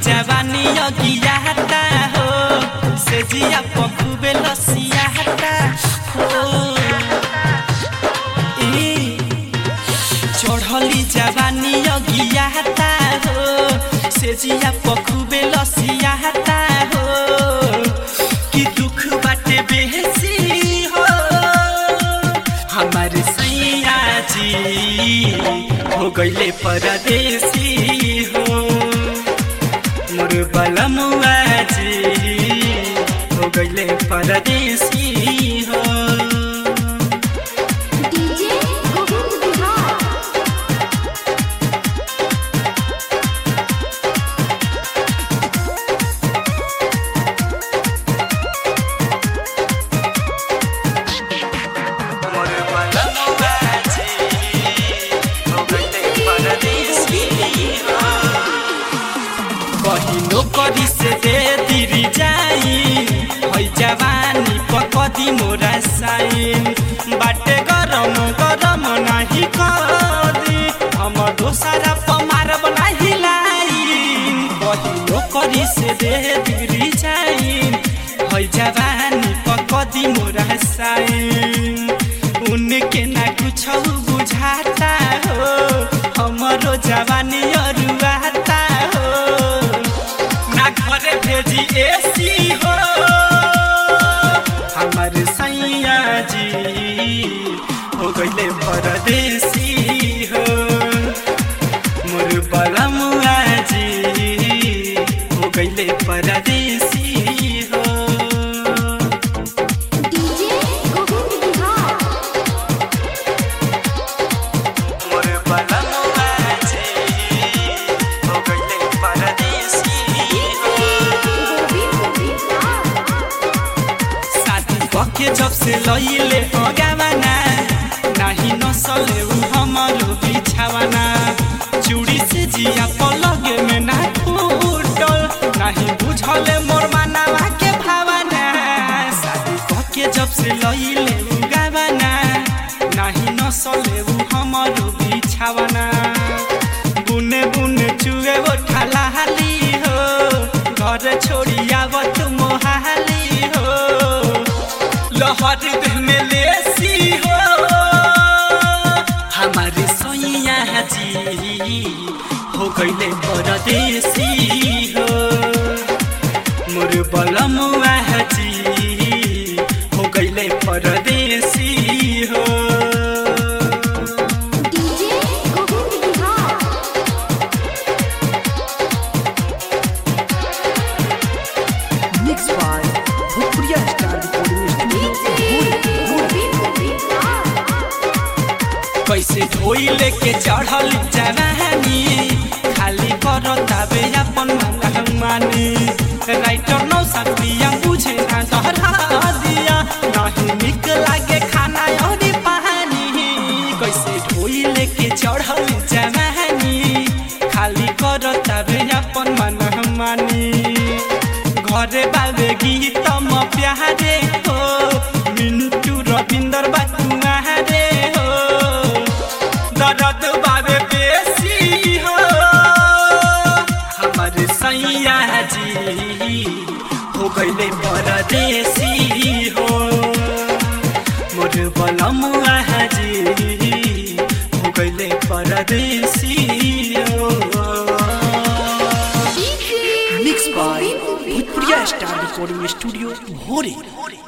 जवानी अगियाता हो से जिया पखुबे लसियाता हो ए चढ़ली जवानी अगियाता हो से जिया पखुबे लसियाता हो कि दुख बाटे बेसी हो हमारे सैया जी हो गईले परदेसी हो मोर बलमुआ जी हो गईले परदेसी हो डीजे गोविंद बिहार मोर बलमुआ जी हो गईले परदेसी हो कहिनो करी से दे दिरी जाई है जवानी पकदी मोरा साइन बाटे गरम गरम नाही कदी हम दोसरा पमारब नाही लाइन कहिनो करी से दे दिरी जाई है जवानी पकदी मोरा साइन उनके ना कुछ बुझाता हो हमरो जवानी अरुआता हो ना घरे भेजी एसी हो हमर सैया जी हो गईले परदेसी हो मोर बलमुआ जी हो गईले परदेसी हो डीजे गोविंद बिहार मोर बलमुआ जी हो गईले परदेसी हो गोविंद बिहार साथी पके जब से लइले अगावाना नाही नसले उ हमरो बिछावाना चूड़ी से जिया पलगे में ना फूटल नाही बुझले मोर मानवा के भावना साथी पके जब से लइले उगावाना नाही नसले उ हमरो बिछावाना बुने बुने चुए वो ठालाली हो घर छोड़ी आवत मोहाली हो लहर देह में लेसी हो हमारे सैया जी हो गईले परदेसी हो मोर बलमुआ जी हो गईले परदेसी हो DJ Govind Bihar mix by Bhojpuriya star recording studio Govind Bihar कैसे धोई लेके चढ़ल जवानी खाली कर तबे अपन मानी राइटर नौ सपिया बुझे ना डरा दिया नहीं निक लागे खाना और पानी कैसे धोई लेके चढ़ल जवानी खाली कर तबे अपन मानी घरे बाबे गीत म प्यारे हो मिन्टू रविंदर बातुआ रे हो दर्द बाबे बेसी हो हमर सैया जी हो गईले परदेसी हो मोर बलमुआ जी हो गईले परदेसी हो mix by Bhojpuriya star recording studio भोरे